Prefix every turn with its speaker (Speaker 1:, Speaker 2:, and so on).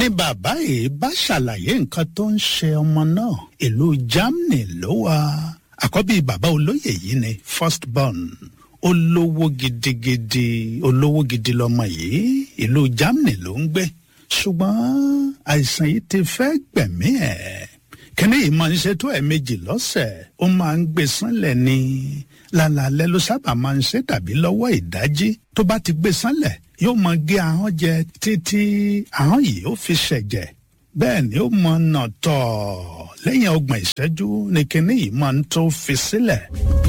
Speaker 1: ni bàbá yìí bá ṣàlàyé nǹkan tó ń ṣe ọmọ náà ìlú germany ló wà àkọ́bí bàbá olóyè yìí ni first born olówó gidigidi olówó gidi lọmọ yìí ìlú germany ló ń gbé ṣùgbọ́n àìsàn yìí ti fẹ́ gbẹ̀mí ẹ̀ kíní yìí máa ń ṣe tó ẹ̀ẹ̀mejì lọ́sẹ̀ ó máa ń gbé sánlẹ̀ ni lálaalẹ́ ló sábà máa ń ṣe tàbí lọ́wọ́ ìdájí tó bá ti gbé sánlẹ̀ yóò máa gé ahọ́n jẹ títí ahọ́n yìí ó fi ṣẹ̀jẹ̀ bẹ́ẹ̀ ni ó máa nà tọ̀ lẹ́yìn ọgbọ̀n ìṣẹ́jú ni kíní yìí máa ń tó fi sílẹ̀.